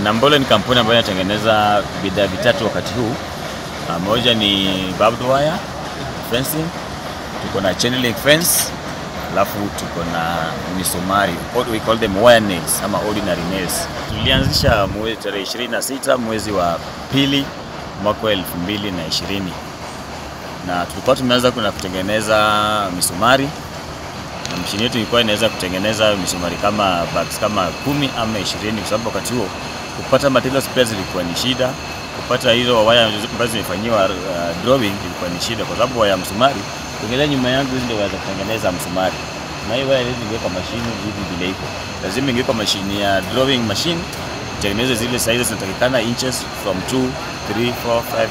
Nambole ni kampuni ambayo inatengeneza bidhaa vitatu wakati huu. Ah, Moja ni barbed wire fencing, tuko na chain link fence, alafu tuko na misumari, what we call them wire nails ama ordinary nails. Tulianzisha mwezi tarehe 26 mwezi wa pili mwaka wa 2020 na tulikuwa tumeanza kuna kutengeneza misumari na mashine yetu ilikuwa inaweza kutengeneza misumari kama bags kama kumi ama ishirini kwa sababu wakati huo kupata materials pia zilikuwa ni shida. Kupata hizo waya ambazo zimefanyiwa uh, drawing ilikuwa ni shida, kwa sababu waya msumari, ukiangalia nyuma yangu, hizi ndio waya za kutengeneza msumari, na hii waya hizi ingewekwa mashine hivi vile iko, lazima ingewekwa mashine ya drawing machine itengeneze zile sizes zinatakikana inches from 2 3 4 5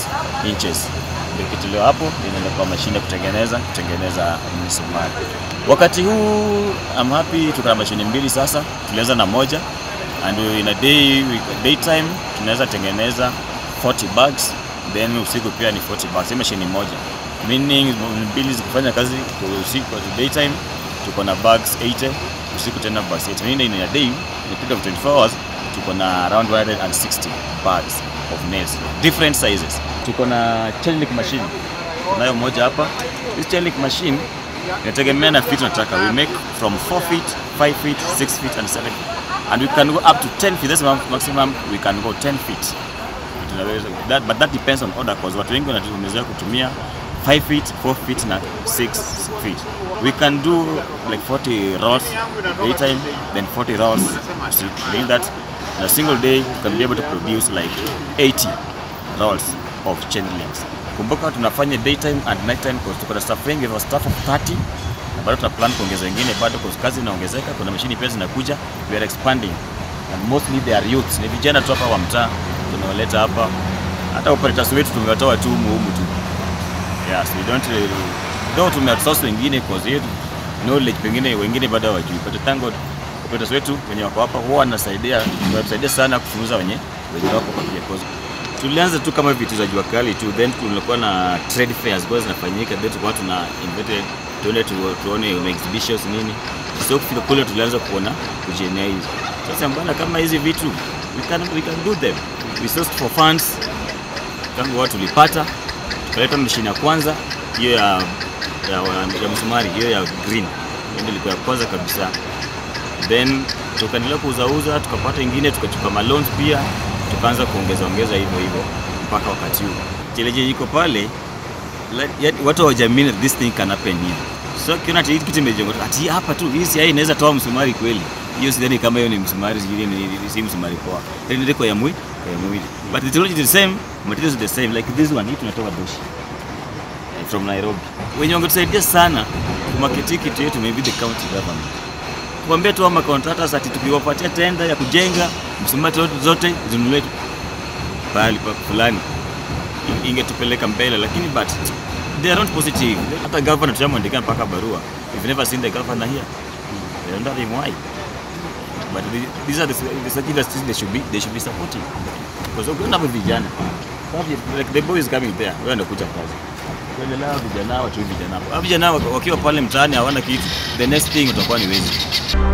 6 inches ndio kitolewa hapo inaenda kwa mashine kutengeneza kutengeneza misumari. Wakati huu I'm happy tuko na mashine mbili sasa, tulianza na moja and in a day daytime tunaweza tengeneza 40 bags then usiku pia ni 40 bags, hii mashine moja meaning mbili zikifanya kazi kwa usiku kwa daytime tuko na bags 80 usiku tena bags 80 meaning in a day in a period of 24 hours tuko na around 160 bags of nails different sizes. Tuko na chain link machine, tunayo moja hapa. This chain link machine inategemea na feet unataka. We make from 4 feet, 5 feet, 6 feet and 7 feet. And we can go up to 10 feet. That's the maximum we can go 10 feet. Tunaweza that, but that depends on order cause watu wengi wanatumia kutumia 5 feet, 4 feet na 6 feet. We can do like 40 rolls daytime, then 40 rolls. So doing that in a single day, you can be able to produce like 80 rolls of chain links. Kumbuka tunafanya daytime and nighttime because tuko na staff wengi, we have a staff of 30 na bado tuna plan kuongeza wengine bado kwa kazi inaongezeka, kuna mashini pia zinakuja, we are expanding and mostly they are youths, ni vijana tu hapa wa mtaa tunawaleta hapa. Hata operators wetu tumewatoa tu humu humu tu. Yes, we don't uh, though tumeoutsource wengine cause yetu knowledge pengine wengine bado hawajui, but thank God operators wetu wenye wako hapa huwa wanasaidia, wanatusaidia sana kufunza wenye wenye wako kwa pia cause tulianza tu kama vitu za jua kali tu, then kulikuwa na trade fairs ambazo zinafanyika, then tulikuwa tuna invited tuende tu, tuone exhibitions nini, so kufika kule tulianza kuona kujienea hizo. Sasa mbona kama hizi vitu we can, we can do them, we sourced for funds, tangu watu tulipata, tukaleta mashine ya kwanza hiyo ya, ya, ya, ya msumari hiyo ya green, hiyo ndio ilikuwa ya kwanza kabisa, then tukaendelea kuuzauza, tukapata ingine, tukachukua maloans pia tukaanza kuongeza ongeza hivyo hivyo mpaka wakati huu cheleje iko pale like, yet, watu hawajamini this thing can happen hivi so kiona ati hii kitu imejenga ati hapa tu hii si inaweza toa msumari kweli hiyo sidhani kama hiyo ni msumari sijui ni si msumari poa then ndiko ya mwili ya mwili but the technology is the same materials is the same like this one hii tunatoka Doshi from Nairobi wenye wangetusaidia sana kumarket kitu yetu maybe the county government kuambia tu ama contractors ati tukiwapatia tenda ya kujenga msumari zote zinunuliwe pahali pa fulani ingetupeleka mbele, lakini but they are not positive. Hata governor tushamwandikia mpaka barua, we've never seen the governor here. They don't know him why. But the- these are the, the such industries they should be they should be supporting because ukiona hapo vijana like the boys coming there, wewe ndio kuja kazi kuendelea vijana watu vijana hapo vijana wakiwa pale mtaani hawana kitu, the next thing utakuwa ni wezi.